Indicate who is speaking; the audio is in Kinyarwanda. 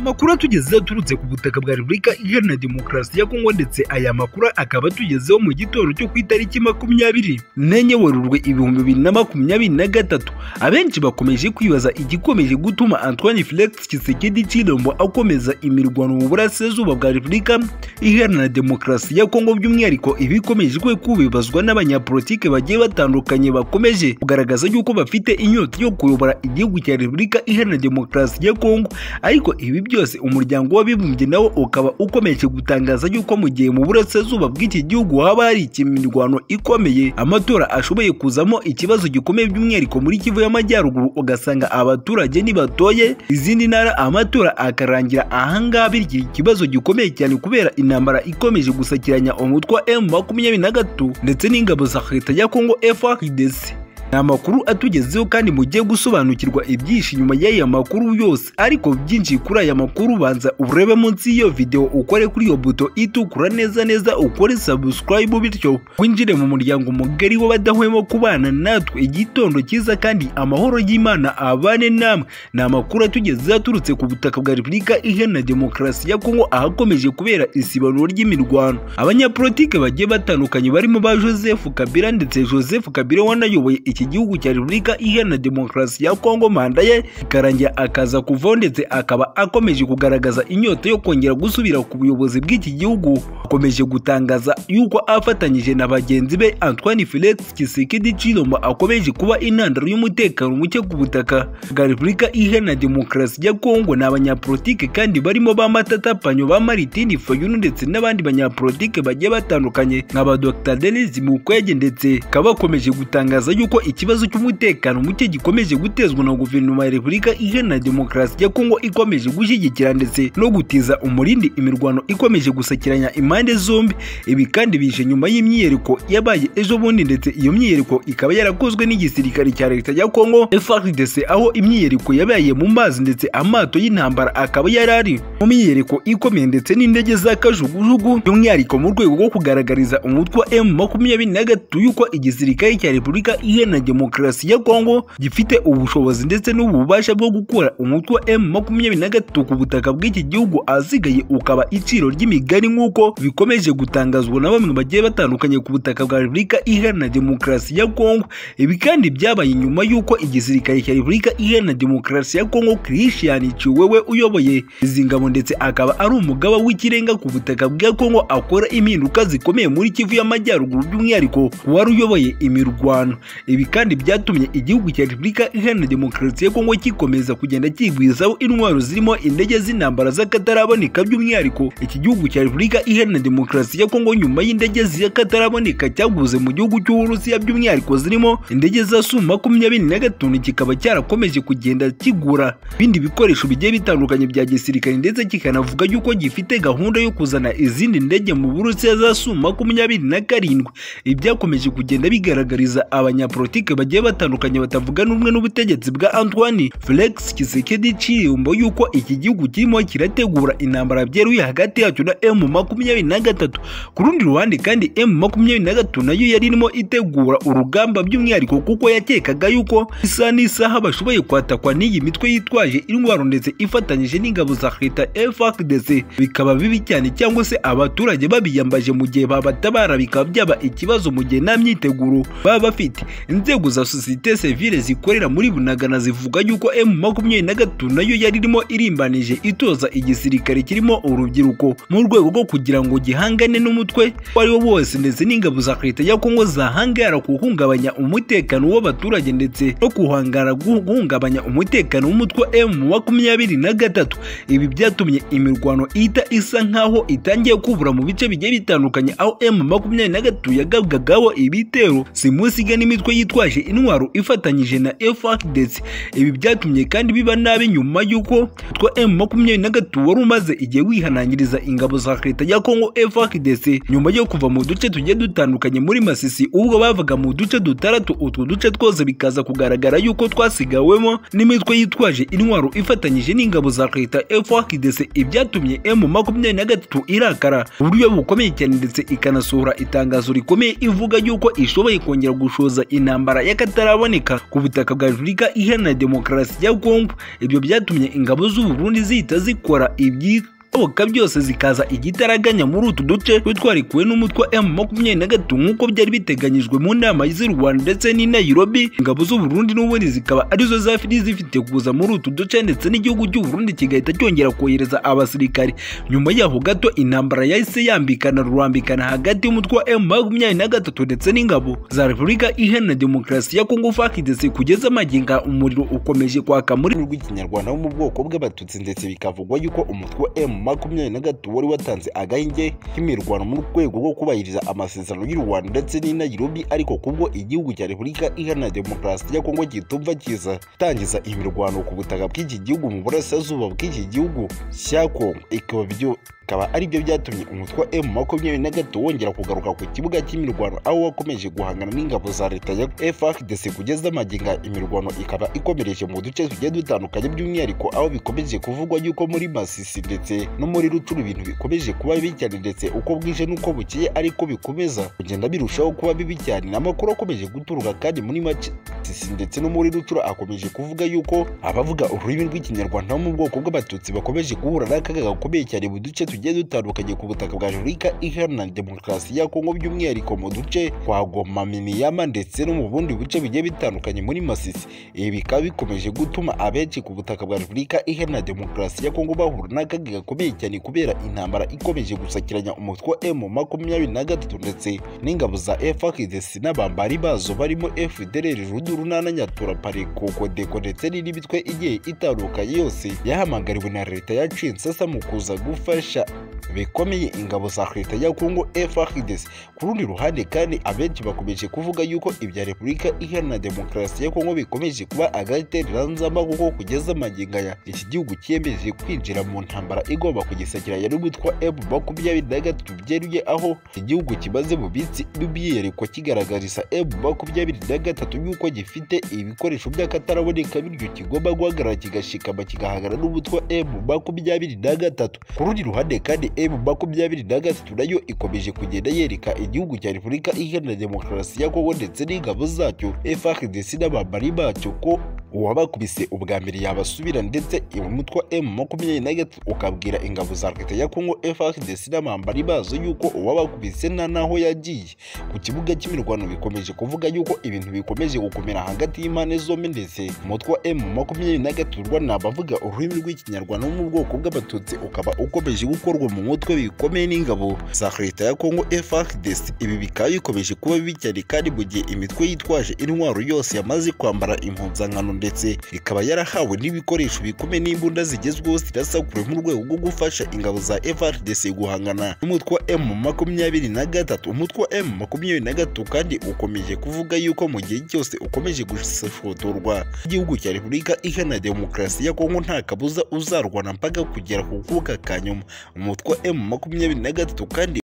Speaker 1: Amakuru atugeze aturutse ku butaka bwa Repubulika Iharanira Demokarasi ya Kongo ndetse aya makuru akaba atugezeho mu gitondo cyo ku itariki makumyabiri nenye Werurwe ibihumbi bibiri na makumyabiri na gatatu abenshi bakomeje kwibaza igikomeje gutuma Antoine Felix Tshisekedi Tshilombo akomeza imirwano mu burasirazuba bwa Repubulika Iharanira Demokarasi ya Kongo by'umwihariko ibikomeje kwe kubibazwa n'abanyapolitike bagiye batandukanye bakomeje kugaragaza yuko bafite inyota yo kuyobora igihugu cya Repubulika Iharanira Demokarasi ya Kongo ariko ibi byose umuryango w'abibumbye nawo ukaba ukomeje gutangaza yuko mu gihe mu burasirazuba bw'iki gihugu haba hari imirwano ikomeye amatora ashoboye kuzamo ikibazo gikomeye by'umwihariko muri kivu y'amajyaruguru ugasanga abaturage ntibatoye izindi ntara amatora akarangira ahangaha bityo ikibazo gikomeye cyane kubera intambara ikomeje gusakiranya umutwe wa emu makumyabiri na gatatu ndetse n'ingabo za leta ya kongo frdc ni amakuru atugezeho kandi mugiye gusobanukirwa ibyinshi nyuma y'aya makuru yose ariko byinshi kuri aya makuru banza urebe munsi y'iyo video ukore kuri iyo buto itukura neza neza ukore subscribe bityo winjire mu muryango mugari w'abadahwema kubana natwe igitondo cyiza kandi amahoro y'imana abane namwe ni amakuru atugezeho aturutse ku butaka bwa repubulika iharanira demokarasi ya kongo ahakomeje kubera isibanuro ry'imirwano abanyapolitike bagiye batandukanye barimo ba joseph kabila ndetse joseph kabila wanayoboye iki iki gihugu cya repubulika iharanira demokarasi ya kongo manda ye ikarangira akaza kuvaho ndetse akaba akomeje kugaragaza inyota yo kongera gusubira ku buyobozi bw'iki gihugu akomeje gutangaza yuko afatanyije na bagenzi be antoine felix kisekedi chilombo akomeje kuba intandaro y'umutekano muke ku butaka bwa repubulika iharanira demokarasi ya kongo ni abanyapolitike kandi barimo ba matata panyo ba maritini fayulu ndetse n'abandi banyapolitike bagiye batandukanye nka ba dr denis mukwege ndetse bakaba bakomeje gutangaza yuko ikibazo cy'umutekano muke gikomeje gutezwa na guverinoma ya repubulika iharanira demokarasi ya kongo ikomeje gushyigikira ndetse no gutiza umurindi imirwano ikomeje gusakiranya impande zombi ibi kandi bije nyuma y'imyiyereko yabaye ejo bundi ndetse iyo myiyereko ikaba yarakozwe n'igisirikare cya leta ya kongo frdc aho imyiyereko yabaye mu mazi ndetse amato y'intambara akaba yari ari mu myiyereko ikomeye ndetse n'indege za kajugujugu by'umwihariko mu rwego rwo kugaragariza umutwe wa m makumyabiri na gatatu y'uko igisirikare cya repubulika iharanira na demokarasi ya kongo gifite ubushobozi ndetse n'ububasha bwo gukora umutwe wa m makumyabiri na gatatu ku butaka bw'iki gihugu ahasigaye ukaba iciro ry'imigani nk'uko bikomeje gutangazwa na bamwe bagiye batandukanye ku butaka bwa repubulika iharanira demokarasi ya kongo ibi kandi byabaye nyuma y'uko igisirikare cya repubulika iharanira demokarasi ya kongo christian ciwewe uyoboye izi ngabo ndetse akaba ari umugaba w'ikirenga ku butaka bwa kongo akora impinduka zikomeye muri kivu y'amajyaruguru by'umwihariko wari uyoboye imirwano ibi ibi kandi byatumye igihugu cya repubulika iharanira demokarasi ya kongo gikomeza kugenda kigwizaho intwaro zirimo indege z'intambara z'akataraboneka by'umwihariko iki gihugu cya repubulika iharanira demokarasi ya kongo nyuma y'indege z'akataraboneka cyaguze mu gihugu cy'uburusiya by'umwihariko zirimo indege za su makumyabiri na gatanu kikaba cyarakomeje kugenda kigura ibindi bikoresho bigiye bitandukanye bya gisirikare ndetse kikanavuga yuko gifite gahunda yo kuzana izindi ndege mu burusiya za su makumyabiri na karindwi ibi byakomeje kugenda bigaragariza abanyapolitiki politike bagiye batandukanye batavuga n'umwe n'ubutegetsi bwa Antoine Felix Tshisekedi Tshilombo yuko iki gihugu kirimo kirategura intambara byeruye hagati yacyo na M23 ku rundi ruhande kandi M23 nayo yari irimo itegura urugamba by'umwihariko kuko yakekaga yuko isa n'isaha bashoboye kwatakwa n'iyi mitwe yitwaje intwaro ndetse ifatanyije n'ingabo za leta FARDC bikaba bibi cyane cyangwa se abaturage babiyambaje mu gihe babatabara bikaba byaba ikibazo mu gihe nta myiteguro baba bafite inzego za sosiyete sivile zikorera muri bunagana zivuga yuko m makumyabiri na gatatu nayo yari irimo irimbanije itoza igisirikare kirimo urubyiruko mu rwego rwo kugira ngo gihangane n'umutwe uwo ari wo wose ndetse n'ingabo za leta ya kongo zahangara guhungabanya umutekano w'abaturage ndetse no guhangara guhungabanya umutekano w'umutwe wa m makumyabiri na gatatu ibi byatumye imirwano ihita isa nk'aho itangiye kubura mu bice bigiye bitandukanye aho m makumyabiri na gatatu yagabwagaho ibitero si musiga n'imitwe yitwaje intwaro ifatanyije na FARDC ibi byatumye kandi biba nabi nyuma y'uko twa M23 wari umaze igihe wihanangiriza ingabo za leta ya Kongo FARDC nyuma yo kuva mu duce tugiye dutandukanye muri Masisi ubwo bavaga mu duce dutaratu utwo duce twose bikaza kugaragara yuko twasigawemo n'imitwe yitwaje intwaro ifatanyije n'ingabo za leta FARDC ibyatumye M23 irakara uburyo bukomeye cyane ndetse ikanasohora itangazo rikomeye ivuga yuko ishoboye kongera gushoza intambara intambara y'akataraboneka ku butaka bwa Afurika iharanira demokarasi ya Congo ibyo byatumye ingabo z'u Burundi zihita zikora ibyi oka byose zikaza igitaraganya muri utu duce twe twarikuwe n'umutwa M makumyabiri na gatatu nk'uko byari biteganyijwe mu nama z'i Rwanda ndetse n'i Nairobi ingabo z'u Burundi n'ubundi zikaba arizo zafiri zifite kuza muri utu duce ndetse n'igihugu cy'u Burundi kigahita cyongera kohereza abasirikari nyuma yaho gato intambara yahise yambikana rurambikana hagati y'umutwa M makumyabiri na gatatu ndetse n'ingabo za Repubulika Iharanira Demokarasi ya Kongo FARDC kugeza maginga umuriro ukomeje kwaka muri
Speaker 2: ururimi rw'ikinyarwanda wo mu bwoko bw'abatutsi ndetse bikavugwa yuko umutwe wa m makumyabiri na gatatu wari watanze agahenge k'imirwano mu rwego rwo kubahiriza amasezerano y'u rwanda ndetse n'i nairobi ariko kubwo igihugu cya repubulika iharanira demokarasi ya kongo gitumva kiza tangiza imirwano ku butaka bw'iki gihugu mu burasirazuba bw'iki gihugu cya kongo ikaba byo bikaba ari byo byatumye umutwe wa m makumyabiri na gatatu wongera kugaruka ku kibuga cy'imirwano aho wakomeje guhangana n'ingabo za leta ya frdc kugeza maginga imirwano ikaba ikomereje mu duce tugiye dutandukanye by'umwihariko aho bikomeje kuvugwa yuko muri masisi ndetse no muri rucuru ibintu bikomeje kuba bibi cyane ndetse uko bwije n'uko bukeye ariko bikomeza kugenda birushaho kuba bibi cyane amakuru akomeje guturuka kandi muri masisi ndetse no muri rucuru akomeje kuvuga yuko abavuga ururimi rw'ikinyarwanda bo mu bwoko bw'abatutsi bakomeje guhura n'akaga gakomeye cyane mu duce tugiye dutandukanye ku butaka bwa repubulika iharanira demokarasi ya kongo by'umwihariko mu duce twa goma miniyama ndetse no mu bundi buce bugiye bitandukanye muri masisi ibi bikaba bikomeje gutuma abenshi ku butaka bwa repubulika iharanira demokarasi ya kongo bahura n'akaga gakomeye cyane kubera intambara ikomeje gusakiranya umutwe wa m makumyabiri na gatatu ndetse n'ingabo za frdc n'abambari bazo barimo fdrr ruduru n'ananyatura pare kokodeko ndetse n'indi mitwe igiye itandukanye yose yahamagariwe na leta ya cinsesa mu kuza gufasha bikomeye ingabo za leta ya kongo frdc ku rundi ruhande kandi abenshi bakomeje kuvuga yuko ibya repubulika iharanira demokarasi ya kongo bikomeje kuba agatereranzamba kuko kugeza amagingo aya iki gihugu cyemeje kwinjira mu ntambara igomba kugisakiranya n'umutwa m makumyabiri na gatatu byeruye aho igihugu kimaze mu minsi n'umwihariko kigaragariza m makumyabiri na gatatu yuko gifite ibikoresho by'akataraboneka bityo kigomba guhagarara kigashikama kigahangana n'umutwa m makumyabiri na gatatu ku rundi ruhande kandi m makumyabiri na gatatu nayo ikomeje kugenda yereka igihugu cya repubulika iharanira demokarasi ya kongo ndetse n'ingabo zacyo frdc n'abambari bacyo ko uwabakubise ubwa mbere yabasubira ndetse umutwe wa m makumyabiri na gatatu ukabwira ingabo za leta ya kongo frdc n'abambari bazo yuko uwabakubise nta n'aho yagiye ku kibuga cy'imirwano bikomeje kuvuga yuko ibintu bikomeje gukomera hagati y'impande zombi ndetse umutwe wa m makumyabiri na gatatu rwanda abavuga ururimi rw'ikinyarwanda wo mu bwoko bw'abatutsi ukaba ukomeje gukorwa mu mutwe bikomeye n'ingabo za leta ya kongo frdc ibi bikaba bikomeje kuba bibi cyane kandi mu gihe imitwe yitwaje intwaro yose yamaze kwambara impuzankano ndetse ikaba yarahawe n'ibikoresho bikomeye n'imbunda zigezweho zirasakure mu rwego rwo gufasha ingabo za FRDC guhangana n'umutwe wa M makumyabiri na gatatu umutwe wa M makumyabiri na gatatu kandi ukomeje kuvuga yuko mu gihe cyose ukomeje gushotorwa igihugu cya Repubulika Iharanira Demokarasi ya Kongo nta kabuza uzarwana mpaka kugera ku kuboko ka nyuma umutwe wa M makumyabiri na gatatu kandi